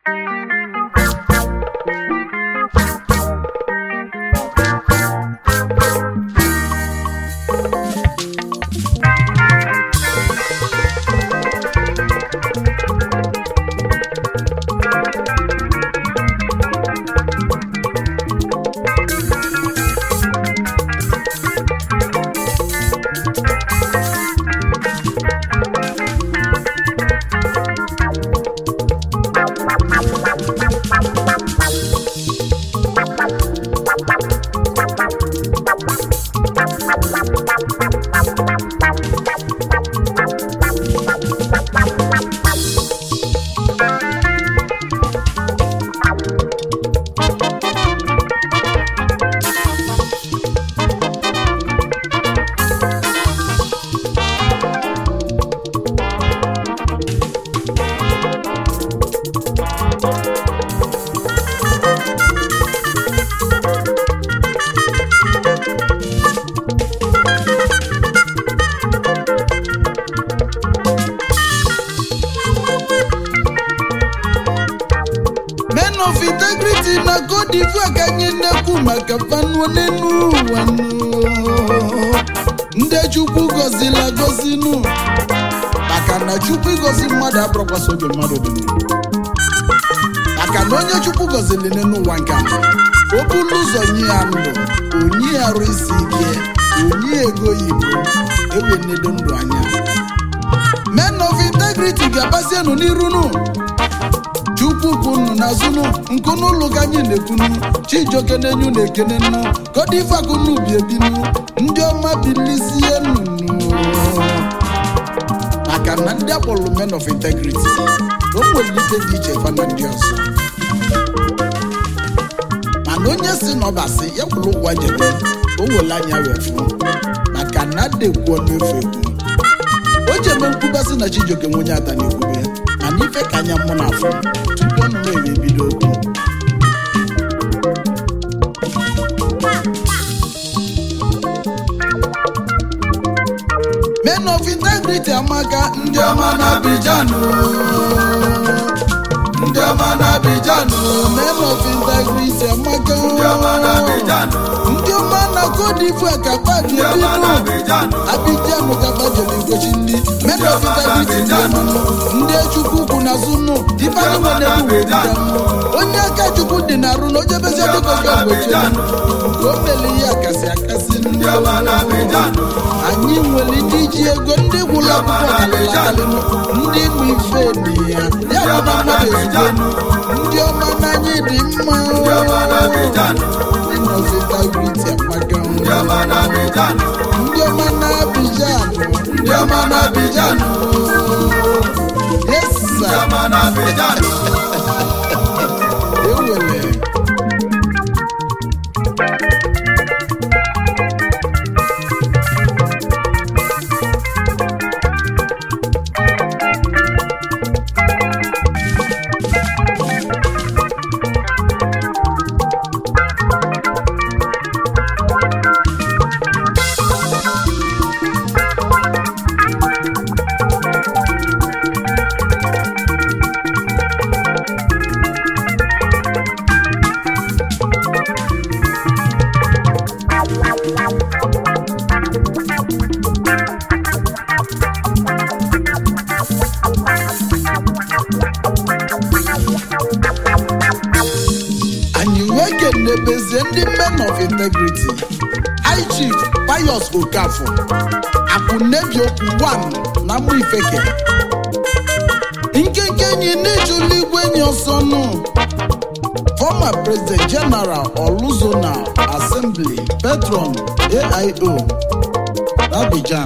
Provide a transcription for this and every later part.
men of integrity na Cote d'Ivoire ka anyị na-ekwu maka panu n'elu ụwa nụ. ndị chukwu gọzila agọzinu maka na chukwu ịgọzi mmadụ abụrụkwasị oge mmadụ dị ndụ. maka na onye chukwu gọzili n'elu ụwa nke a o bulu ụzọ nye ya ndụ onye ya arụ isi ike onye ego oyibo ewe nedo ndụ anya men of integrity ga-agbasienụ n'iru nụ chukwu kwunu n'azụnụ nkunu ụlọ ka anyị na-ekwunu chijioke na-enyu na-ekene nnu kodivakunu bi ebinu ndị ọma bilisie nunu maka na ndị akpọrọ men of integrity o nwere ike dị iche fa na ndị ọzọ mana onye si n'ọbasi ya kwuru ụgwọ jebe o were anya wee fụ maka na adekwuo n'efu ekwu o jebe nkwubasị na chijioke nwe onye ada na-ekwube mana ife ka anya mụ na afọ tupu ọnụ na-ewe ebido okwu men of integrity amaka ndị ọma na Abidjan ndị ọma na Abidjan men of integrity amaka ndị ọma na Abidjan ndị ọma na Cote d'Ivoire ka kpadi binu Abidjan ka gbajere ngochi ndị men of integrity ndị ọma ndị chukwu kwu na zunu ifeanyi nwere ewu onye aka chukwu dị na arụ na oje bezie dịka oge mgbochi nke o mele ihe akasị akasị ndị anyị nwere ndị ji ego ndị gwụrụ akwụkwọ kalịla akalịnụ ndị bụ ife dị ya ya bụ na mmadụ ezigbo ndị ọma n'anya dị mma inọfitagriti amaka ndị ọma na Abidjan ndị ọma na Abidjan yes sir ewele anyị wee kenebezie ndị men of integrity high chief pius okafọ akụnebiokwu 1 na mụ ifeke nkenke enyi n'ijụlụ igwe enyi ọsọ nụ former president general oluzona assembly patron aio abidjan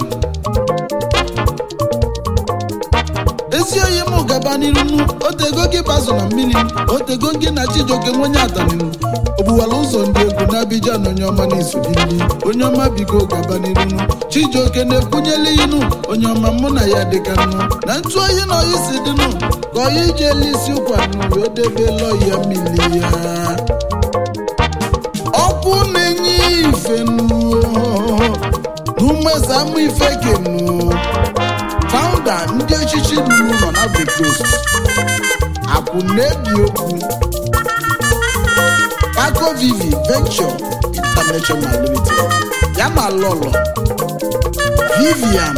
ezi oyi m gaba n'iru nu otego gị bazụ na mmiri otego gị na chijioke nwenye adaninu ogbuwala ụzọ ndị egwu n'Abidjan onye ọma na-esogili onye ọma biko gaba n'iru nu chijioke na-ekwunyela inu onye ọma mụ na ya dịka nnu na ntụ oyi na oyi si dịnụ ka oyi ji elu isi ụkwa nụ wee debe lọya mmiri ya ọkwụ na-enye ife nnu n'umeza amụ ife kenu founder ndị echichi lụrụ nọ na Ivory Coast akwụ akụ na-ebi okwu Paco Vivi Venture International Limited ya na lọlọ Vivian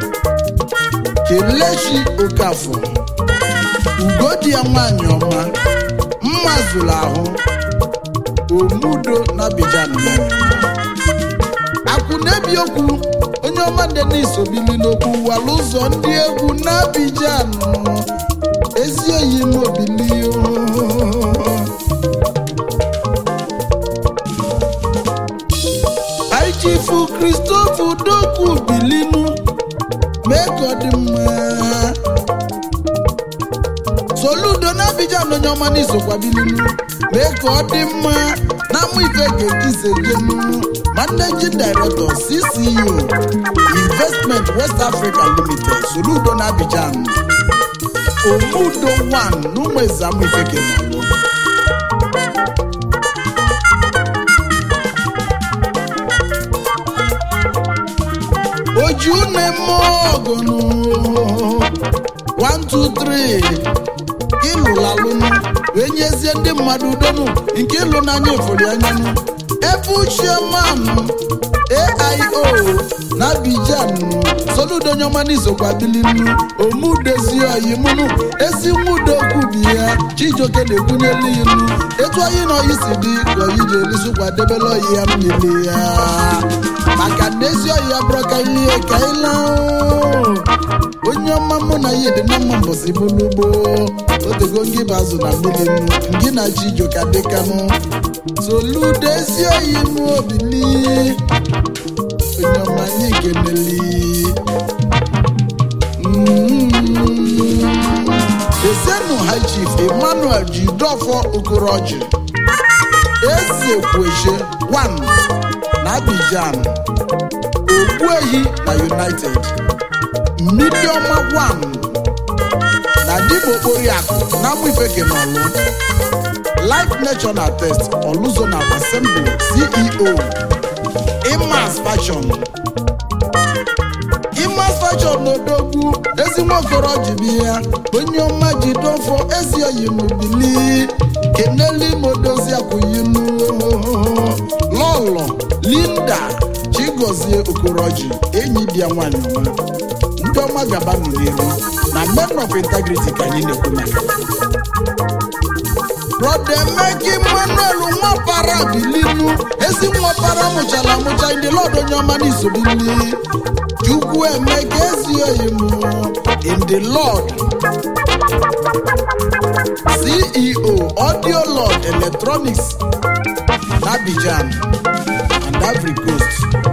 Kelechi Okafor ugodi ya nwanyị ọma mma zụrụ ahụ omudo na Abidjan akwụ na-ebi okwu onye ọma Denis Obili n'okwu wara ụzọ ndị egwu na Abidjan ezi oyi m obili aichifu Christopher Udokwu bilinu mee ka ọ dị mma soludo na Abidjan onye ọma n'isokwa bilinu mee ka ọ dị mma na amụ ife ga-ekise jenu managing director CCU investment west africa limited soludo na Abidjan omudo 1 n'ụmụ eze amụ ife kenọlụ oju na-eme ọgụnụ 123 ịlụlalụnụ wee nyezie ndị mmadụ udonu nke ịlụ n'anya efori anyanụ ebe uchemanụ aio na Abidjan soludo nyọma n'isokwa bilinu omudezi oyimunu ezi nwudo kwubi ya chijioke na-ekwunyelu inu etu oyi na oyi si dị ka oyi ji elisukwa debele oyi ya mmiri ya maka na ezi oyi ya bụrụ ka ihe ka ịla onye ọma mụ na ya dị na mma mbọsi bụlugbo otego ngị bụ azụ na mmiri nnu ngị na chijioke dịkanụ soludo ezi oyi m obili onye ọma anyị keneli esenu high chief emmanuel jidofọ okoroji eze kweshe 1 na abidjan ogbuehi na united mmiriọma 1 na dịbụ okporiakụ na amụifekenọlụ life national test oluzonal assembly ceo imas fashion imas fashion n'odogwu ezi nwokoro ji bi ya onye ọma ji dofo ezi oyimubili keneli modozi akwụyinu lọlọ linda chigozie okoroji enyi di ya nwanyị ọma ndị ọma gaba n'iru na men of integrity ka anyị na-ekwu maka brọda emeka emmanuel nwapara bilinu ezi nwapara mụchara amụcha ndị lọd onye ọma n'isobili chukwu emeka ezi oyi m in the lord ceo audio lord electronics na abidjan and ivory coast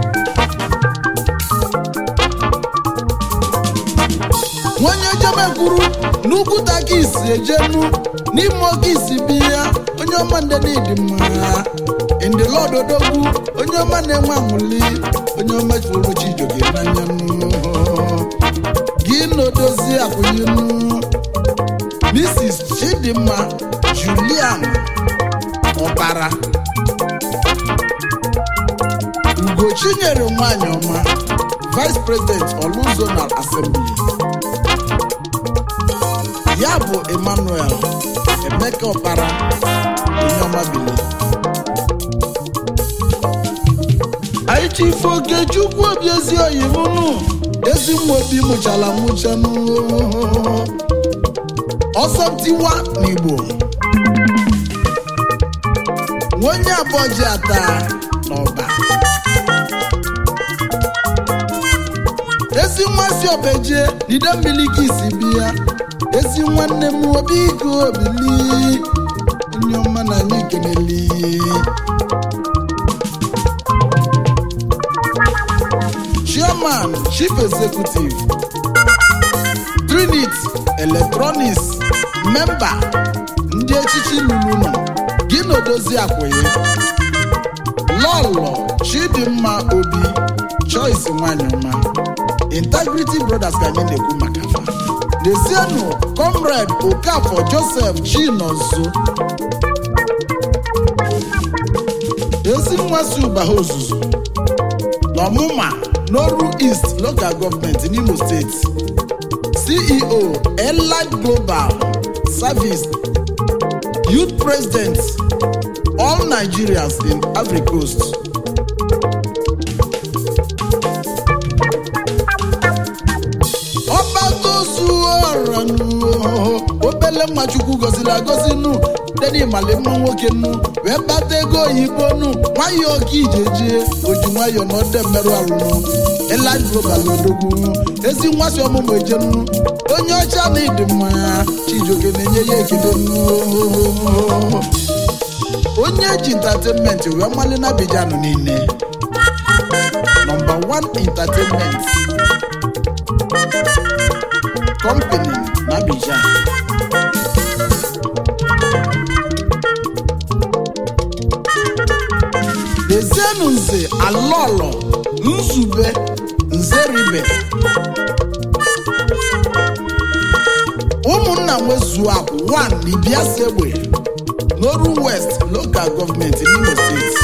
nwonye jemekwuru n'ugwu takisi ejenu n'ime oke isi bi ya onye ọma ndị dị mma ndị lọd odogwu onye ọma na-enwe anwụli onye ọma fụrụ chijoke n'anya nụ gị na-odozi akwụnyenu mrs chidimma julian ọbara ugochinyere nwanyị ọma vice president oluzonal assembly ya bụ emmanuel emeka ọkpara onye ọma bili anyị chife okechukwu obi ezi oyimunu ezi nwa obi mụchara mụchanụ ọsọ tiwa n'igbo nwenye abụọ ji ata n'ọba ezi nwa si obeje dide mmiri ka isi bi ya ezi nwanne m obi iko obili onye ọma na anyị keneli chairman chief executive trinit electronics memba ndị echichi lulu nọ gị na odozi akwụghị lọlọ chidimma obi choice nwanyị ọma integrity brothers ka anyị na-ekwu maka fa Desienu comrade Okafor Joseph Chinonso ezi nwa si ụbaha ozuzu n'ọmụma n'oru East Local Government n'Imo State CEO Elite Global service youth president all nigerians in ivory coast ọbatozuoranụ obele mmachukwu goziri agozi nu deni mali mma nwoke nu wee kpata ego oyibo nu nwayọọ ka ijeje oji nwayọọ na ọdẹ mmerụ arụnụ elad global odogwu ezi nwasi ọmụmụ ejenu onye ọcha na ịdị mma chijioke na-enye ya ekele nu onye ji entertainment wee mali na Abidjan niile nọmba 1 entertainment company na Abidjan dezienu nze alọlọ nzube nzeribe ụmụnna nwezuo akwụ 1 n'ibiasi egbe n'oru west local gọọmenti n'imo steeti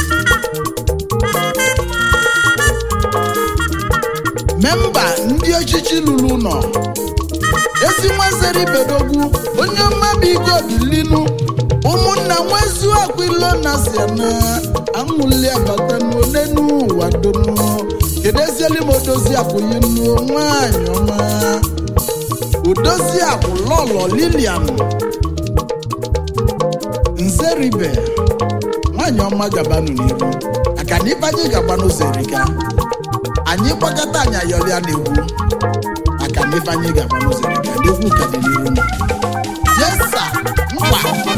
memba ndị ọchịchị lụrụ ụlọ ezi nwazere ibedogwu onye mmadụ ike obilinu ụmụnna nwezu akwilo na siana amụli abata n'onenu ụwa donu kedu ezieli m odozi akwụyi nnuo nwanyị ọma odozi akwụ lọlọ lilian nzeribe nwanyị ọma gabanụ n'iru maka na ibe anyị gaba n'ụzọ erika anyị gbakọta anyị ayọrịa n'egwu maka na ibe anyị gaba n'ụzọ erika n'egwu ka dị n'iru m yesa mkpa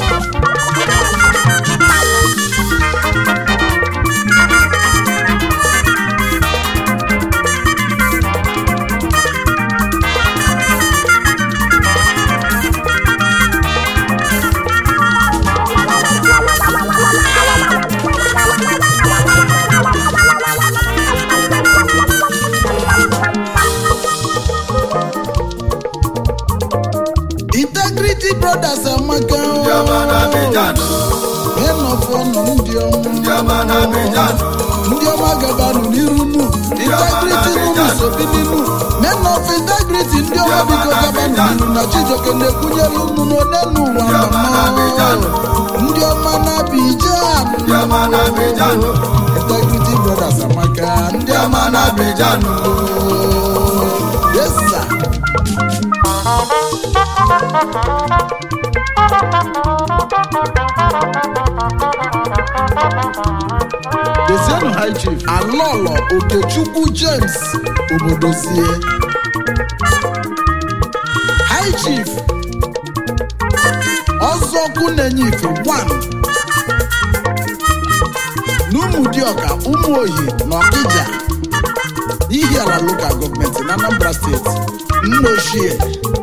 integrity brothers amaka Ndị ọma na Abidjan, ịnọfọ nọ ndị ọma ndị ọma na Abidjan, ndị ọma gabanụ n'iru nu integrity nunu sobi ninu men of integrity ndị ọma biko gabanụ n'iru na chijoke na-ekwunyere unu n'onenu ụwa mama ndị ọma na Abidjan ndị ọma na Abidjan, integrity brothers amaka ndị ndị ọma ọma na Abidjan, yes sir Dozienụ High Chief Alọlọ Okechukwu James Obodozie High Chief Ọzọkwu na-enye ife 1 n'Ụmụdịọka Ụmụoyi na Ọkịja n'ihi ala lokal gọọmenti na Anambra steeti nna ochie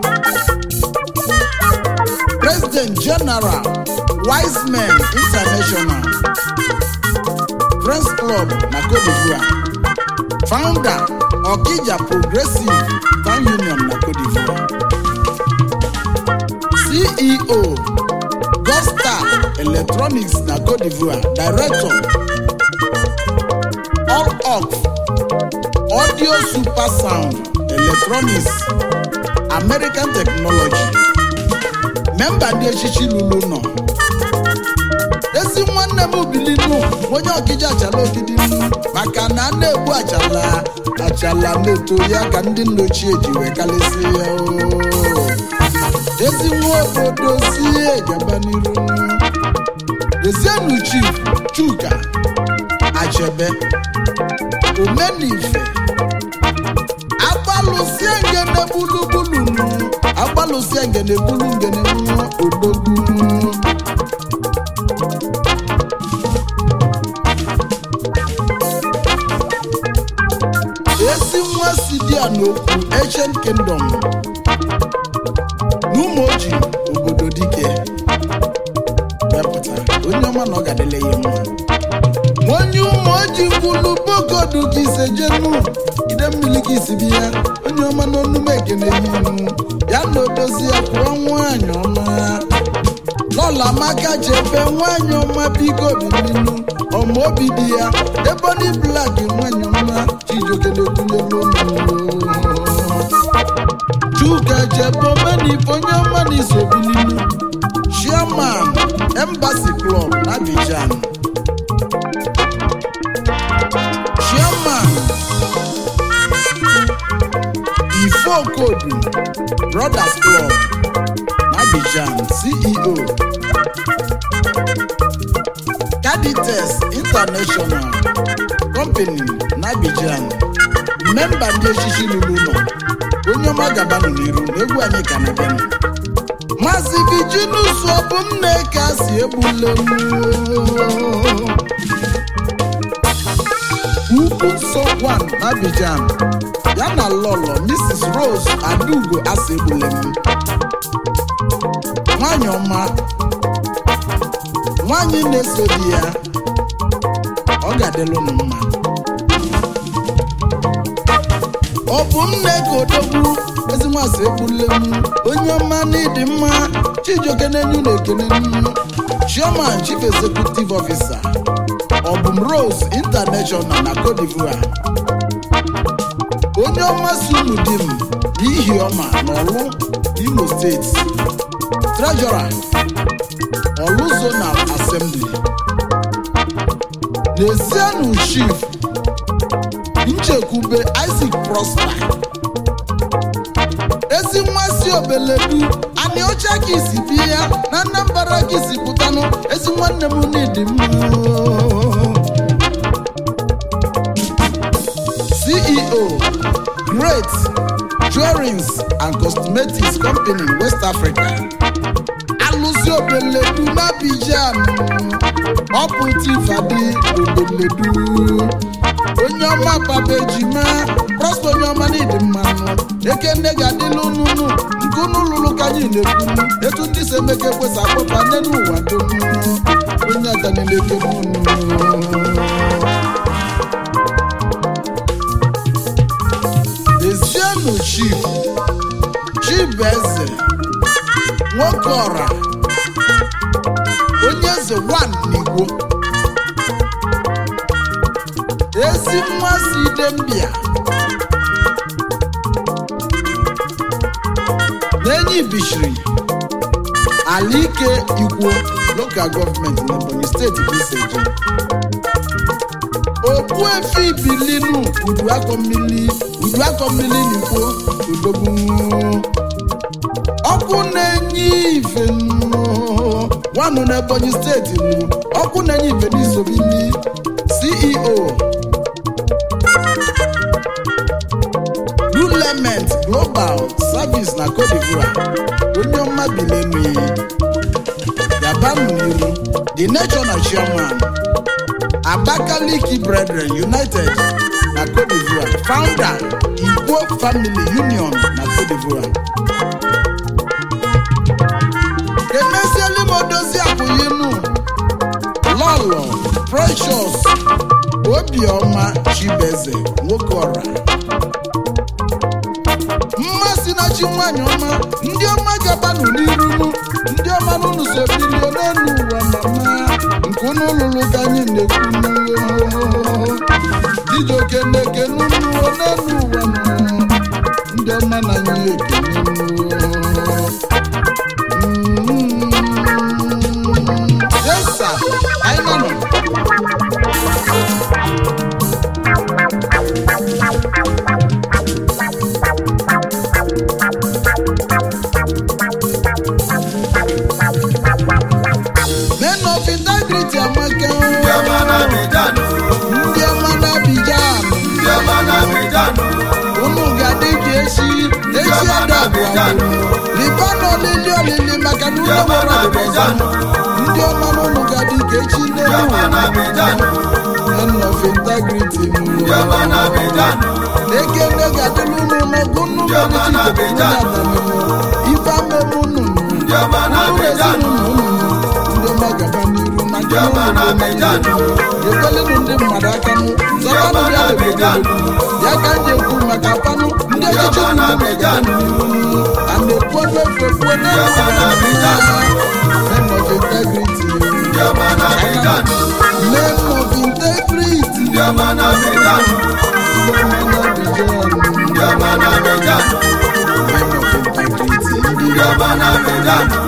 President General Wise Men International Friends Club na Cote d'Ivoire Founder Okija Progressive Town Union na Cote d'Ivoire CEO Gostar Electronics na Cote d'Ivoire Director All Off Audio Super Sound Electronics American Technology memba ndị echichi lulu nọ ezi nwanne m bilinu onye ọkịja achala ogidi nnu maka na a na-egbu achala achala na-eto ya ka ndị nna ochie ji wee kalịsị ya oo. ezi nwa obodo si gaba n'iru nnu. ezienu chief chuka achebe omenife agbalụsie ngene bulubulunu agbalụsie ngene bulu ngene nwa odogwu ezi nwa si dị a n'okwu ancient kingdom n'ụmụoji obodo dike mepụta onye ọma na ọ ga-adịle ya mma onye ụmụoji kwulu bogodu gị sejenu ide mmiri gị si bi ya onye ọma na onume ekene inu ya na odozi ya kwụọ nwanyị ọma lọla maka chebe nwanyị ọma biko bilinu ọma obi dị ya eboni blak nwanyị ọma chijioke na-ekwunyelu onu chuka jebomenife onye ọma na isobilinu chairman embassy club na abidjan chairman ifokodu brothers club na abidjan ceo cadites international company na abidjan memba ndị echichi lụrụ ụlọ onye ọma gabanụ n'iru na egwu anyị ka na-abịanụ maazị virginus ọbụ nne ka si egbule m ugwu nsọ gwan na abidjan ya na lọlọ mrs rose adaugo asị egbule m nwanyị ọma nwanyị na-eso di ya ọ ga-adịlụ unu mma ọ bụ nne ka odogwu ezinwasị egbule m onye ọma n'ịdị mma chijioke n'enyu na ekene nnu chairman chief executive officer ọbụm rose international na cote divoire onye ọma si unu di m n'ihi ọma n'ọlụ imo steeti treasurer ọlụ zonal assembly n'ezienụ chief nchekwube isaac prosper ezi nwa si obeledu anyị ọcha ka isi bi ya na Anambra ka isi pụtanụ ezi nwanne m n'ịdị mma ceo great jewelries and cosmetics company west africa alụsi obeledu n'Abidjan ọpụta ifadi obeledu onye ọma papa ejima prosper onye ọma n'ịdị mmanụ eke nne ga-adịla ununu nke unu lụrụ ka anyị na-ekwu etu ndị si emeka ekwesị akpọpa nne n'ụwa dum onye adanileke unu ezienụ chief chibeze nwoke ọra onye eze wan n'igbo ezi nwa si idembia n'enyi bishiri ala ike ikwo lokal gọọmenti n'ebonyi steeti bụ iseje okpu efi bilinu udu akọ mmiri udu akọ mmiri n'ikwo udogbu ọkụ na-enye ife nwanụ n'ebonyi steeti nụ ọkụ na-enye ife n'isobili ceo lulement global service na cote divoire onye ọma bilenu gabanụ n'iru the national chairman abakaliki brethren united na cote divoire founder igbo family union na cote divoire emesieli m odozi akwụyinu lọlọ precious obiọma chibeze nwoke ọra mmasị na chi nwanyị ọma ndị ọma gabanụ n'irunu ndị ọma n'ụnụ so bilie n'elu ụwa mama nke unu lụrụ ka anyị na-ekwu ijoke na-eke n'ụlọ n'elu ụwa nọ ndị ọma na anyị ekene yesa anyị nọ nọ men of integrity amaka Ndị ọma n'Abidjan, ndị ọma n'Abidjan ndị ọma n'Abidjan, unu ga-adị ka echi echi adabụ riba n'olili olili maka na ụlọ nwere ọdịbọzọ ndị ọma na unu ga-adị ka echi ndị n'elu ọma ụwa n'Abidjan, men of integrity ndị ọma n'Abidjan, ekele ga-adịrị unu n'ọgụ nnụnụ Ndị ọma n'Abidjan. ife amemu nnụnụ ndị ọma n'Abidjan, ndị ọma gaba n'iru na ndị ọma n'Abidjan, ekwelenu ndị mmadụ aka nụ zọbanụ ya n'Abidjan. ya ka m ji ekwu maka panụ ndị Ndị ọchịchị ọma n'Abidjan. a na-ekwu efe ekwe Ndị ọma n'Abidjan. men of integrity ndị ọma n'Abidjan, men of integrity ndị ọma n'Abidjan, ndị ọma n'Abidjan. ndị ọma n'Abidjan, men of Abidjan